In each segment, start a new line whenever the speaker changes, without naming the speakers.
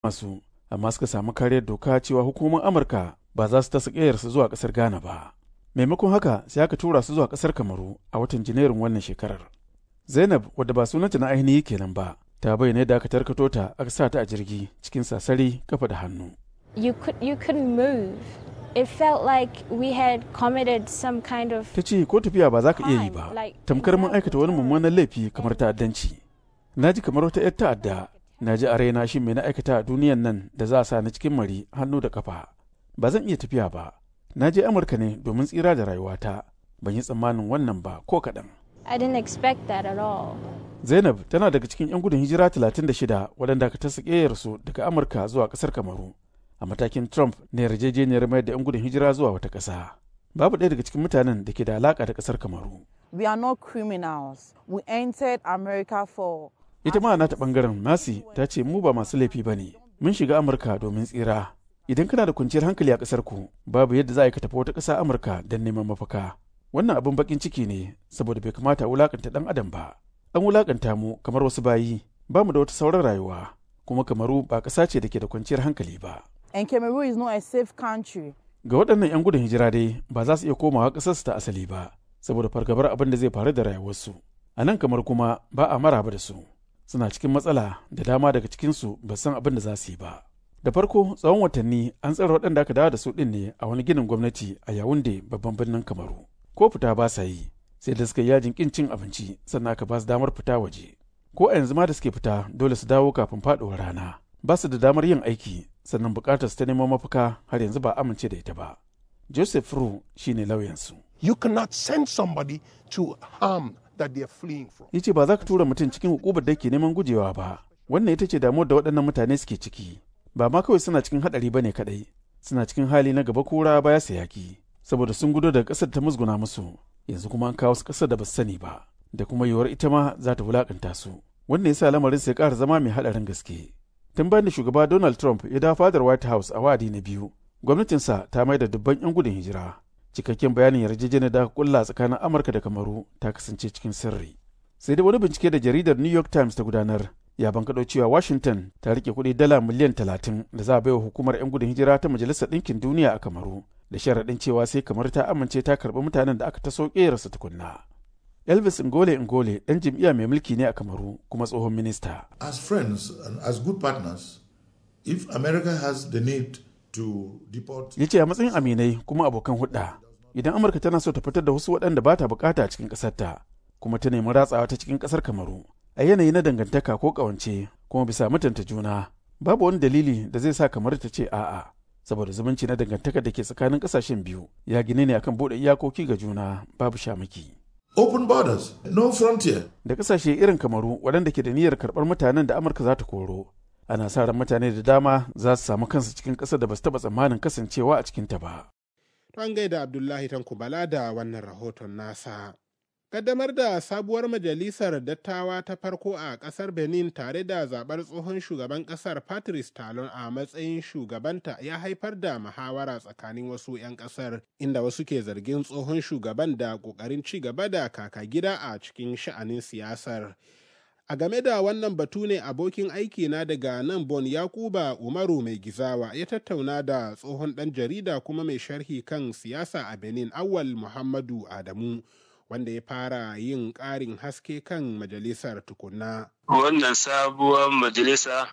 masu amma suka samu kariyar doka cewa hukumomin amurka ba za su tasa ƙeyarsu zuwa ƙasar ghana ba maimakon haka sai aka tura su zuwa ƙasar kamaru a watan janairun wannan shekarar zainab wadda ba sunanta na ainihi kenan ba ta bayyana yadda aka tarkato ta aka sa ta a jirgi cikin sasari kafa da hannu
you could you couldn't move it felt like we had committed some kind of
ta ce ko tafiya ba za ka iya yi ba tamkar mun aikata wani mummunan laifi kamar ta'addanci na ji kamar wata 'yar ta'adda na ji a raina shi mai na aikata a duniyan nan da za a sa ni cikin mari hannu da kafa ba zan iya tafiya ba na je amurka ne domin tsira da rayuwata ban yi tsammanin wannan ba ko kaɗan
I didn't expect that at all.
zainab tana daga cikin 'yan gudun hijira 36 waɗanda aka tasa su daga amurka zuwa ƙasar kamaru a matakin trump na yarjejeniyar mayar da 'yan gudun hijira zuwa wata ƙasa babu ɗaya daga cikin mutanen da ke da alaƙa da ƙasar kamaru
We are not criminals. We entered America for
ita ma nata ɓangaren masi ta ce mu ba masu laifi ba ne mun shiga amurka domin tsira idan kana da kwanciyar hankali a ƙasar ku babu yadda za a yi ka tafi wata ƙasa amurka don neman mafaka wannan abin bakin ciki ne saboda bai kamata a wulakanta ɗan adam ba an wulakanta mu kamar wasu bayi ba mu da wata sauran rayuwa kuma kamaru ba ƙasa ce da ke da kwanciyar hankali ba
and Cameroon is not a safe country.
ga waɗannan 'yan gudun hijira dai ba za su iya komawa ƙasarsu ta asali ba saboda fargabar abin da zai faru da rayuwarsu a nan kamar kuma ba a maraba da su suna cikin matsala da dama daga cikinsu ba san abin da za su yi ba da farko tsawon watanni an tsara waɗanda aka dawo da su ɗin ne a wani ginin gwamnati a yawunde babban birnin kamaru ko fita ba sa yi sai da suka yi yajin kin cin abinci sannan aka ba su damar fita waje ko a yanzu ma da suke fita dole su dawo kafin faɗuwar rana ba su da damar yin aiki sannan bukatar su ta neman mafaka har yanzu ba amince da ita ba joseph ru shine lauyansu
You cannot send somebody to harm that they are fleeing from.
ya ce ba za ka tura mutum cikin hukumar da ke neman gujewa ba wannan ita ce damuwar da waɗannan mutane suke ciki ba ma kawai suna cikin haɗari ba ne kaɗai suna cikin hali na gaba kura baya sa yaki saboda sun gudo daga ƙasar da ta musguna musu yanzu kuma an kawo su ƙasar da ba su sani ba da kuma yiwuwar ita ma za ta wulaƙanta su wannan yasa lamarin sai ƙara zama mai haɗarin gaske tun bayan da shugaba donald trump ya dawo fadar white house a wa'adi na biyu gwamnatinsa ta mai da dubban 'yan gudun hijira cikakken bayanin yarjejeniyar da aka kulla tsakanin amurka da kamaru ta kasance cikin sirri sai dai wani bincike da jaridar new york times ta gudanar ya bankaɗo cewa washington ta rike kuɗi dala miliyan talatin da za a baiwa hukumar 'yan gudun hijira ta majalisar ɗinkin duniya a kamaru da sharaɗin cewa sai kamar ta amince ta karɓi mutanen da aka taso ƙerarsa tukunna elvis ngole ngole ɗan jam'iyya mai mulki ne a kamaru kuma tsohon minista
As friends and as good partners, if America has the need to deport
ya ce a matsayin aminai kuma abokan hudda idan amurka tana so ta fitar da wasu waɗanda ba ta bukata a cikin ƙasarta kuma ta nemi ratsawa ta cikin ƙasar kamaru a yanayi na dangantaka ko ƙawance kuma bisa mutunta juna babu wani dalili da zai sa kamar ta ce a'a saboda zumunci na dangantaka da ke tsakanin ƙasashen biyu ya gine ne akan buɗe iyakoki ga juna babu shamaki
open borders, no frontier.
da ƙasashe irin kamaru waɗanda ke da niyyar karɓar mutanen da amurka za ta koro ana sa ran mutane da dama za su samu kansu cikin ƙasar da ba su taɓa tsammanin kasancewa a cikinta ba
To an gaida Abdullahi Tankubala da wannan rahoton nasa. Kaddamar da sabuwar majalisar dattawa ta farko a ƙasar Benin tare da zaɓar tsohon shugaban ƙasar Patrice Talon a matsayin shugabanta ya haifar da muhawara tsakanin wasu 'yan ƙasar inda wasu ke zargin tsohon shugaban da ƙoƙarin ci gaba da kaka gida a cikin sha'anin siyasar. A game da wannan batu ne abokin aiki na daga nan Bon Yakuba Umaru mai gizawa ya tattauna da tsohon ɗan jarida kuma mai sharhi kan siyasa a Benin Awal Muhammadu Adamu wanda ya fara yin ƙarin haske kan majalisar tukunna.
Wannan sabuwar majalisa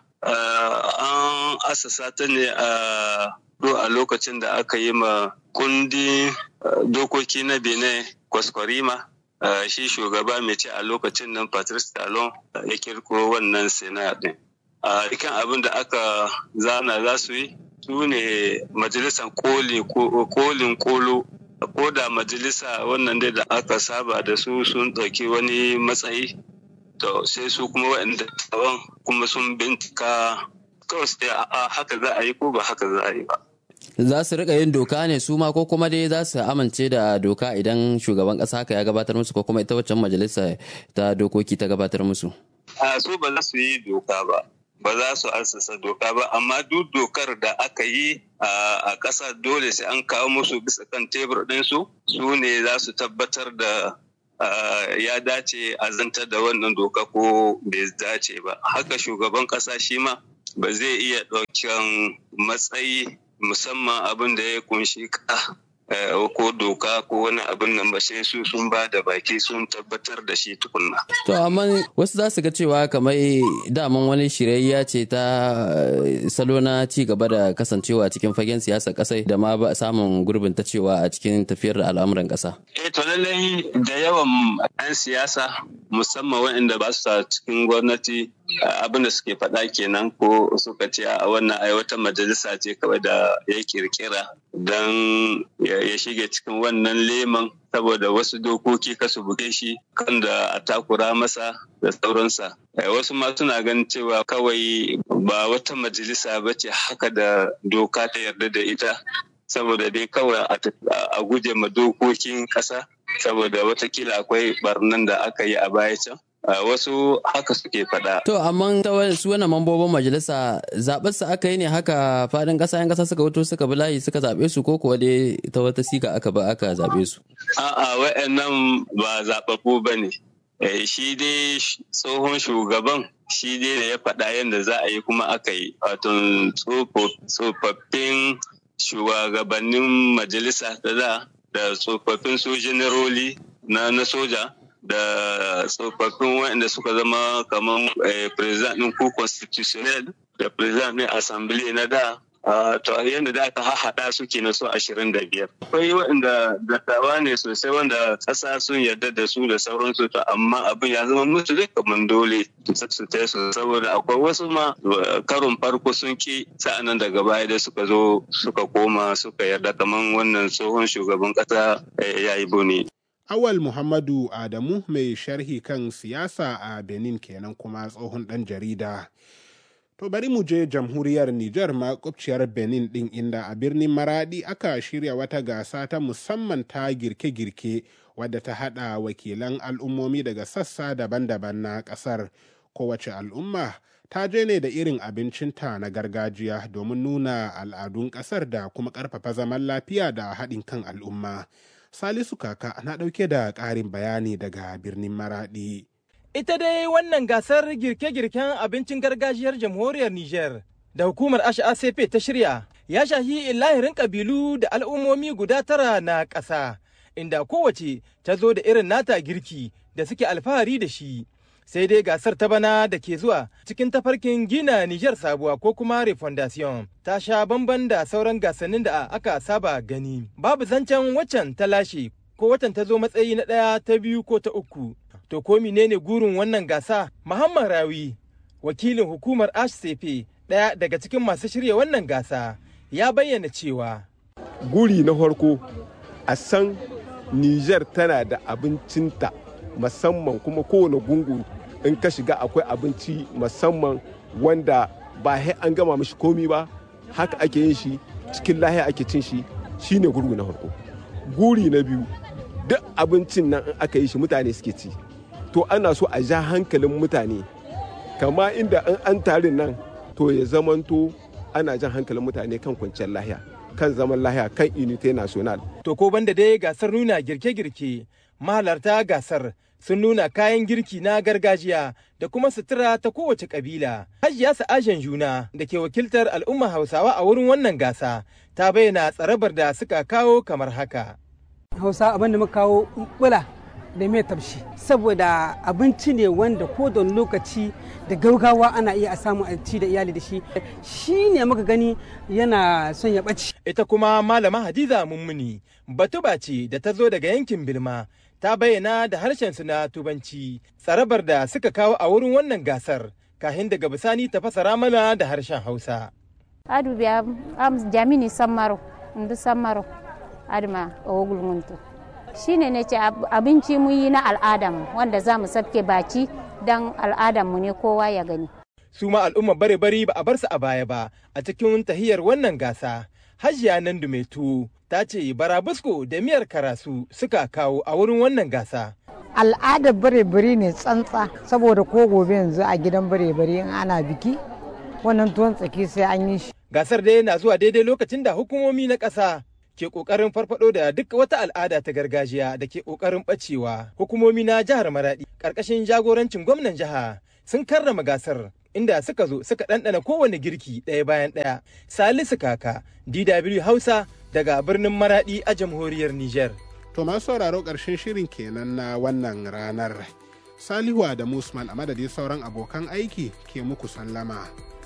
an asasa ta ne a a lokacin da aka yi ma kundin dokoki na Benin kwaskwarima. Uh, shi shugaba mai ce a lokacin nan Patrice Talon uh, ya kirko wannan sena din. A uh, ikan abin da aka zana za su yi su ne majalisar kolin kolo ko da majalisa wannan dai da aka saba da su sun ɗauki wani matsayi to sai su kuma waɗanda taban kuma sun bincika kawai sai a haka za a yi ko ba haka za a yi ba.
za su rika yin doka ne su ma ko kuma dai za su amince da doka idan shugaban kasa haka ya gabatar musu ko kuma ita waccan majalisa ta dokoki ta gabatar musu
a su ba za su yi doka ba ba za su assasa doka ba amma duk dokar da aka yi a ƙasa dole sai an kawo musu bisa kan tebur ɗinsu su ne za su tabbatar da ya dace a zantar da wannan doka ko bai dace ba haka shugaban ƙasa shi ma ba zai iya ɗaukan matsayi musamman abin da ya kunshi ka ko doka ko wani abin nan ba sai su sun ba da baki sun tabbatar da shi tukunna.
To amma wasu za su ga cewa kamar daman wani shirayya ce ta salo na ci gaba da kasancewa cikin fagen siyasar kasai da ma ba samun gurbin ta cewa a cikin tafiyar da al'amuran kasa.
Eh to lallai da yawan 'yan siyasa musamman waɗanda ba su cikin gwamnati abin da suke faɗa kenan ko suka ce a wannan ai wata majalisa ce kawai da ya kirkira don ya shige cikin wannan leman saboda wasu dokoki kasu buge shi kan da a takura masa da sauransa wasu ma suna ganin cewa kawai ba wata majalisa ba ce haka da doka ta yarda da ita saboda dai kawai a guje ma dokokin ƙasa saboda watakila akwai barnan da aka yi a baya can Uh, wasu haka suke faɗa.
To, amma ta su wani mambobin majalisa zaɓar su aka yi ne haka faɗin ƙasa yan ƙasa suka wuto suka bi layi suka zaɓe su ko kuwa dai ta wata siga aka ba aka zaɓe su.
A'a wa'annan ba zaɓaɓɓu ba ne. Eh, shi dai tsohon shugaban shi dai da ya faɗa yadda za a yi kuma aka yi. Wato tsofaffin shugabannin majalisa da da da tsofaffin sojanaroli na na soja. da tsofaffin waɗanda suka zama kamar president ɗin ko constitutional da president ɗin assembly na da to yadda da aka haɗa su ke na so ashirin da biyar. Akwai waɗanda dattawa ne sosai wanda ƙasa sun yarda da su da sauransu to amma abin ya zama musu dai kamar dole su ta su saboda akwai wasu ma karon farko sun ki sa'anan daga baya da suka zo suka koma suka yarda kamar wannan tsohon shugaban ƙasa ya yi bone.
Awal Muhammadu Adamu mai sharhi kan siyasa a Benin kenan kuma tsohon ɗan jarida. To bari mu je jamhuriyar Nijar makwabciyar Benin ɗin inda a birnin Maradi aka shirya wata gasa ta musamman ta girke-girke wadda ta haɗa wakilan al'ummomi daga sassa daban-daban na ƙasar. Kowace al'umma ta je ne da irin abincinta na gargajiya domin nuna al'adun ƙasar da kuma ƙarfafa zaman lafiya da haɗin kan al'umma. Salisu Kaka na ɗauke da ƙarin bayani daga birnin Maraɗi.
Ita dai wannan gasar girke-girken abincin gargajiyar jamhuriyar Nijar da hukumar HACP ta shirya ya shahi lahirin ƙabilu da al'ummomi guda tara na ƙasa, inda kowace ta zo da irin nata girki da suke alfahari da shi. sai dai gasar ta bana da ke zuwa cikin tafarkin gina Nijar sabuwa ko kuma refondation ta sha bamban da sauran gasannin da aka saba gani. Babu zancen waccan ta lashe ko watan ta zo matsayi na ɗaya ta biyu ko ta uku. To ko menene gurin wannan gasa? Muhammad Rawi, wakilin hukumar HCP ɗaya daga cikin masu shirya wannan gasa, ya bayyana cewa.
Guri na farko a san Nijar tana da abincinta musamman kuma kowane gungu in ka shiga akwai abinci musamman wanda ba sai an gama mishi komi ba haka ake yin shi cikin lahiya ake cin shi shine gurgu na farko guri na biyu duk abincin nan in aka yi shi mutane suke ci to ana so a ja hankalin mutane kama inda in an tarin nan to ya zamanto ana jan hankalin mutane kan kwanciyar lahiya kan zaman lahiya kan unité national
to ko banda dai gasar nuna girke-girke mahalarta gasar sun nuna kayan girki na gargajiya da kuma sutura ta kowace kabila. Hajiya Sa'ashen Juna da ke wakiltar al'umma Hausawa a wurin wannan gasa ta bayyana tsarabar da suka kawo kamar haka.
Hausa abin da muka kawo bula da mai tafshi saboda abinci ne wanda ko da lokaci da gaugawa ana iya a samu a ci da iyali da shi shi ne muka gani yana son ya ɓaci.
Ita kuma malama Hadiza Mummuni batuba ce da ta zo daga yankin Bilma ta bayyana da harshensu na tubanci tsarabar da suka kawo a wurin wannan gasar kahin daga bisani ta fasara mana da harshen hausa
adu biya am jamini sammaro ndu sammaro adma ogul muntu shine ne ce abinci mu yi na al'adam wanda za mu sabke baci dan al'adam mu ne kowa ya gani
su ma al'umma bare bari ba a bar su a baya ba a cikin tahiyar wannan gasa hajiya nan tuwo ta ce barabusko da miyar karasu suka kawo a wurin wannan gasa.
Al'adar bare-bare ne tsantsa saboda ko gobe yanzu a gidan bare-bare in ana biki wannan tuwon tsaki sai an yi shi.
Gasar dai na zuwa daidai lokacin da hukumomi na ƙasa ke ƙoƙarin farfado da duk wata al'ada ta gargajiya da ke ƙoƙarin ɓacewa. Hukumomi na jihar Maraɗi ƙarƙashin jagorancin gwamnan jiha sun karrama gasar inda suka zo suka ɗanɗana kowane girki ɗaya bayan ɗaya. Salisu Kaka, DW Hausa daga birnin Maraɗi a jamhuriyar Nijar.
To masu sauraro ƙarshen shirin kenan na wannan ranar. Salihu da Musman a madadin sauran abokan aiki ke muku sallama.